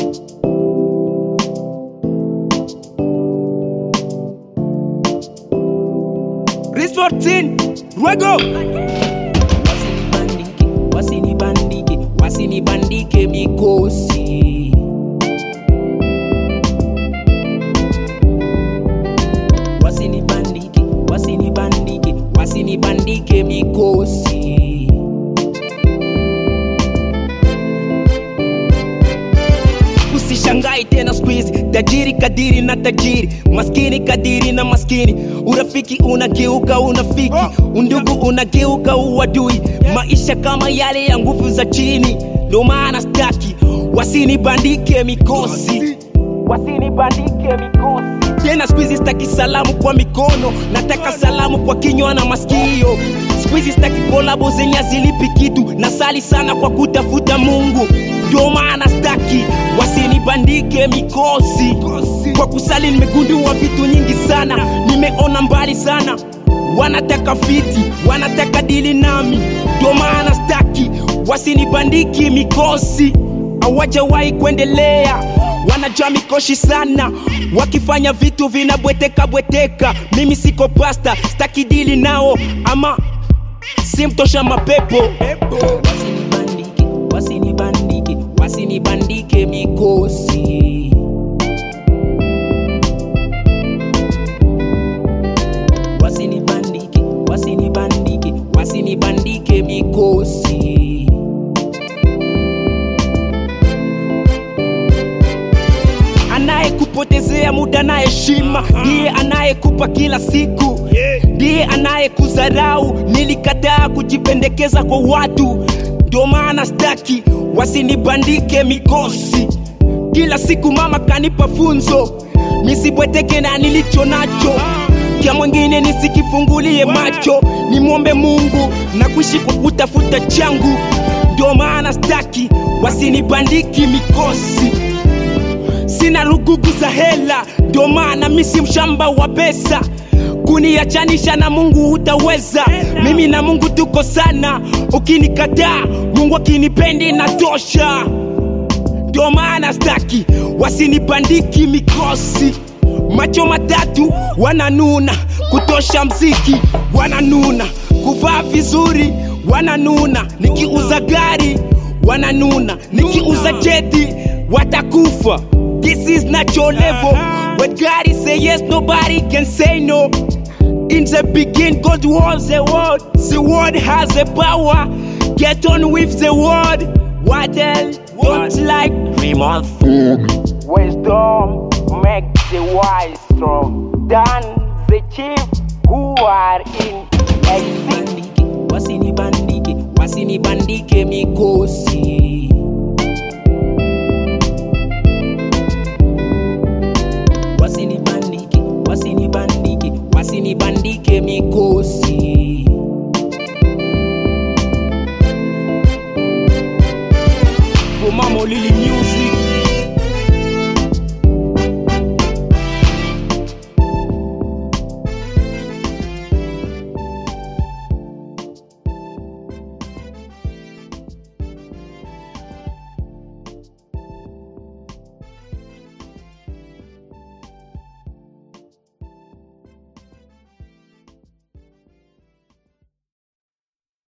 Chris 14 Ruego wasinibandike wasinibandike wasinibandike mikosi wasinibandike wasinibandike wasinibandike mikosi Usishangai tena squeeze tajiri kadiri na tajiri maskini kadiri na maskini urafiki unageuka unafiki undugu unageuka uadui maisha kama yale ya nguvu za chini ndo maana staki wasinibandike mikosi wasinibandike mikosi tena squeeze staki salamu kwa mikono nataka salamu kwa kinywa na masikio squeeze staki kolabo zenye hazilipi kitu nasali sana kwa kutafuta mungu ndio maana staki wasinibandike mikosi kwa kusali nimegundua vitu nyingi sana nimeona mbali sana wanataka fiti wanataka dili nami ndio maana staki wasinibandiki mikosi hawajawahi kuendelea wanajua mikoshi sana wakifanya vitu vinabweteka bweteka mimi siko pasta staki dili nao ama simtosha mapepo wasinibandike wasinibandike wasinibandike mikosi wasinibandike wasinibandike wasinibandike mikosi anayekupotezea muda na heshima ndiye anayekupa kila siku ndiye anayekudharau nilikataa kujipendekeza kwa watu ndio maana staki wasinibandike mikosi kila siku mama kanipa funzo nisibweteke na nilicho nacho kya mwingine nisikifungulie macho nimwombe mungu na kuishi kwa kutafuta changu ndio maana staki wasinibandiki mikosi sina rugugu za hela ndio maana mi si mshamba wa pesa kuniachanisha na mungu hutaweza mimi na mungu tuko sana ukinikataa mungu akinipendi natosha ndio maana staki wasinibandiki mikosi macho matatu wananuna kutosha mziki wananuna kuvaa vizuri wananuna nikiuza gari wananuna nikiuza jeti watakufa this is not your level when God say yes nobody can say no in the beginning God was the word the word has the power get on with the word what else don't like remote wisdom make the wise strong than the chief who are in exit wasinibandike wasinibandike wasinibandike mikosi wasinibandike wasinibandike wasinibandike mikosi Bomamo Lily Music